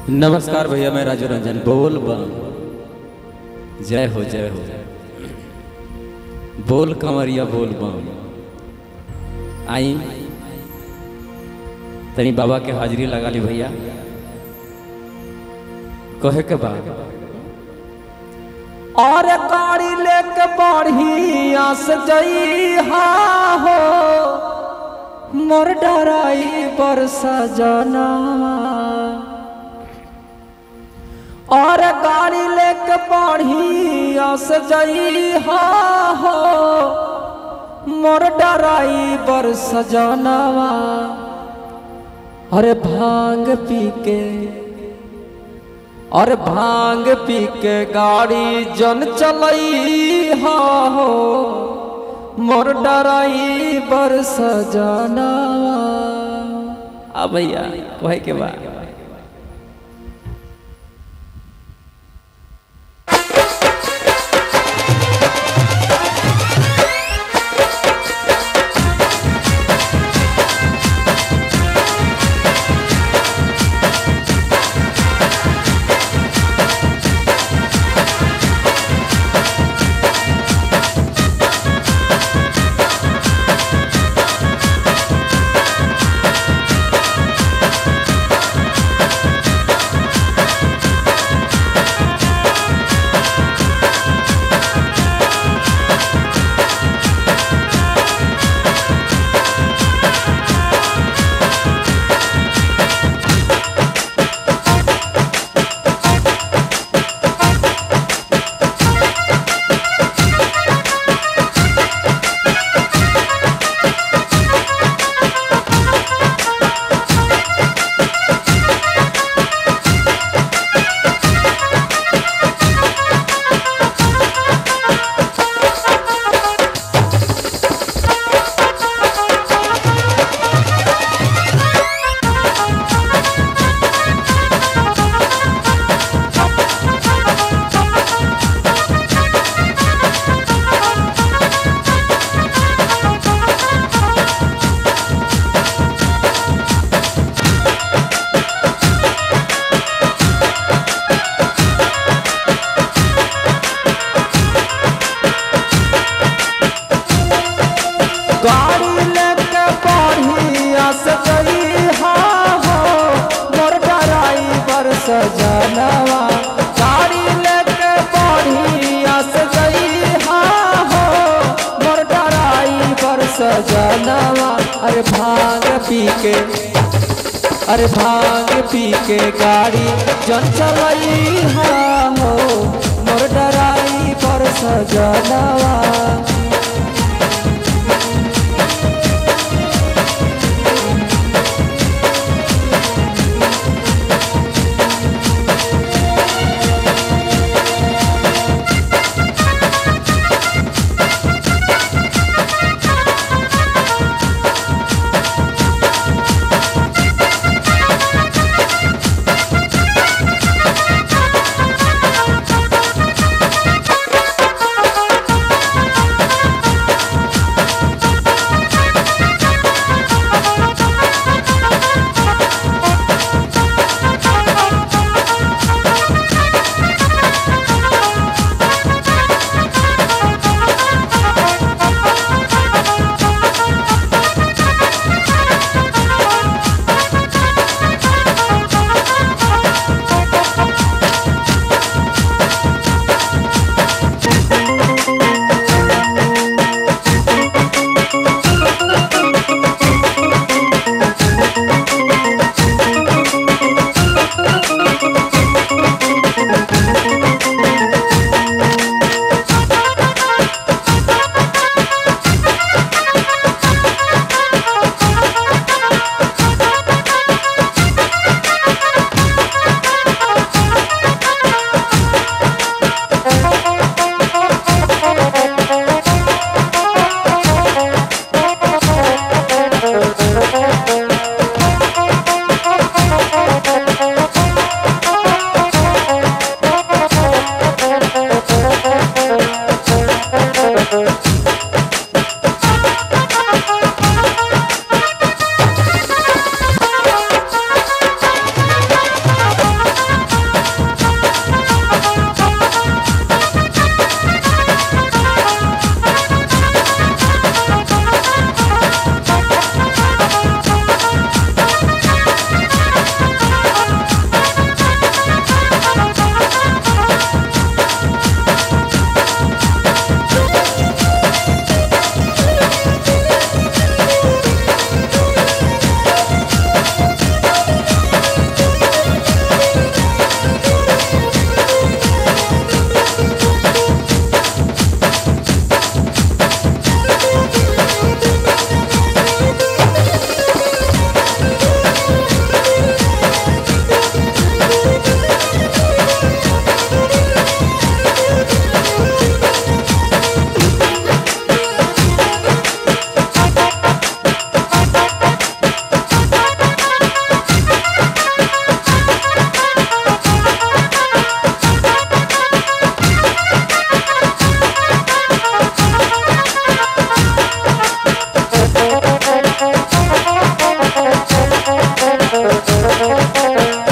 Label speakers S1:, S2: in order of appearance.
S1: नमस्कार भैया मैं राजू रंजन बोल बम जय हो जय हो बोल कंवरिया बोल बम आई तनी बाबा के हाजिरी लगा ली भैया कहे के बाद
S2: और गाड़ी लेके बढ़िया से जइहा हो मोर डराई बरसा जाना और गाड़ी लेके बढ़िया से जइहा हो मोर डराई बरसा जानावा अरे भांग पी के और भांग पी के गाड़ी जन चलई हो मोर डराई बरस जाना
S1: आ भैया कहे के बाद
S2: गाड़ी लेके बढ़िया से जइहा हो मोर डराई बरस जानवा गाड़ी लेके बढ़िया से जइहा हो मोर डराई बरस जानवा अरे भांग पी के अरे भांग पी के गाड़ी जन चलई हो मोर डराई बरस जानवा हो